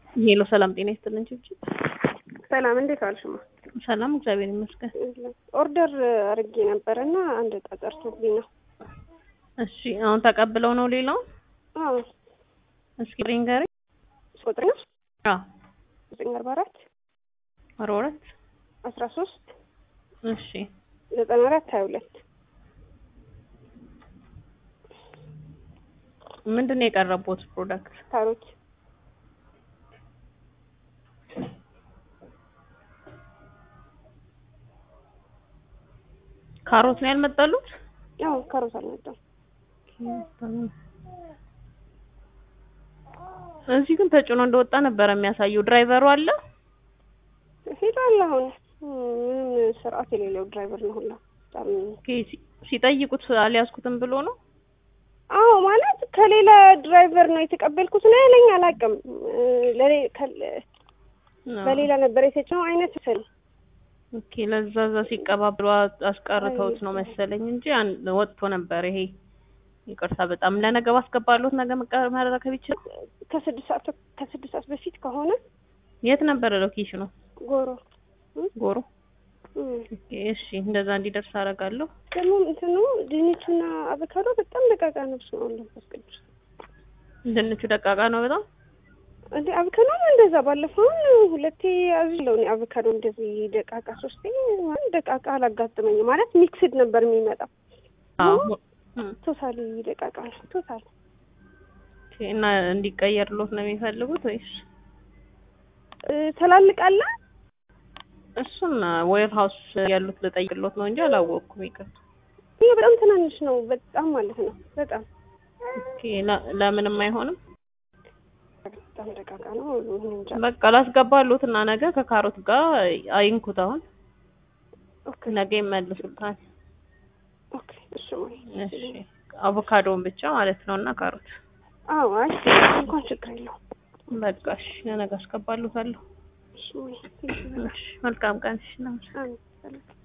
ሄሎ ሰላም ጤና ይስጥልን ችብችብ። ሰላም እንዴት ዋልሽማ? ሰላም እግዚአብሔር ይመስገን። ኦርደር አድርጌ ነበር እና አንድ ዕቃ ጠርቶብኝ ነው። እሺ አሁን ተቀብለው ነው ሌላው? አዎ እስኪ ሪንገሪ ቁጥር ነው አዎ ዘጠኝ አርባ አራት አርባ ሁለት አስራ ሶስት እሺ ዘጠና አራት ሀያ ሁለት ምንድን ነው የቀረቡት ፕሮዳክት? ካሮት ካሮት ነው ያልመጣሉት? ያው ካሮት አልመጣም። እዚህ ግን ተጭኖ እንደወጣ ነበረ የሚያሳየው። ድራይቨሩ አለ? ሄዷል። አሁን ምንም ስርዓት የሌለው ድራይቨር ነው ሁላ በጣም ኦኬ፣ ሲ- ሲጠይቁት አልያዝኩትም ብሎ ነው። አዎ ማለት ከሌላ ድራይቨር ነው የተቀበልኩት ነው ያለኝ። አላውቅም ለሌ ከ- በሌላ ነበር የተጫነው አይነት ስል ኦኬ፣ ለዛ እዛ ሲቀባብሉ አስቀርተውት ነው መሰለኝ እንጂ አን- ወጥቶ ነበር ይሄ። ይቅርታ በጣም ለነገ ባስገባሉት ነገ መቀ- መረከብ ይችላል። ከስድስት ሰዓት ከስድስት ሰዓት በፊት ከሆነ የት ነበረ ሎኬሽኑ? ጎሮ ጎሮ። እም። ኦኬ፣ እሺ እንደዛ እንዲደርስ አደርጋለሁ። ደግሞ እንትኑ ድንቹና አቮካዶ በጣም ደቃቃ ነው። ስለ መንፈስ ቅዱስ ድንቹ ደቃቃ ነው በጣም። እንዴ አቮካዶም እንደዛ ባለፈውን ሁለቴ አዝለው እኔ አቮካዶ እንደዚህ ደቃቃ ሶስቴ ማለት ደቃቃ አላጋጠመኝም። ማለት ሚክስድ ነበር የሚመጣው። አዎ እም። ቶታሊ ደቃቃ ነው። ቶታል ኦኬ፣ እና እንዲቀየርሎት ነው የሚፈልጉት ወይስ ተላልቃለ እሱን ዌር ሀውስ ያሉት ልጠይቅሎት ነው እንጂ አላወቅኩም። ይቅርታ። ይሄ በጣም ትናንሽ ነው። በጣም ማለት ነው። በጣም ኦኬ፣ ለ- ለምንም አይሆንም። በጣም ደቃቃ ነው። እኔ እንጃ። በቃ ላስገባሉት እና ነገ ከካሮት ጋር አይንኩት። አሁን ኦኬ ነገ ይመልሱታል። ኦኬ። እሺ ወይ እሺ አቮካዶን ብቻ ማለት ነው እና ካሮት አዎ፣ አይ እንኳን ችግር የለውም። በቃ እሺ ለነገ አስገባሉታለሁ። እሺ ወይ እሺ መልካም ቀን። እሺ አሜን። ሰላም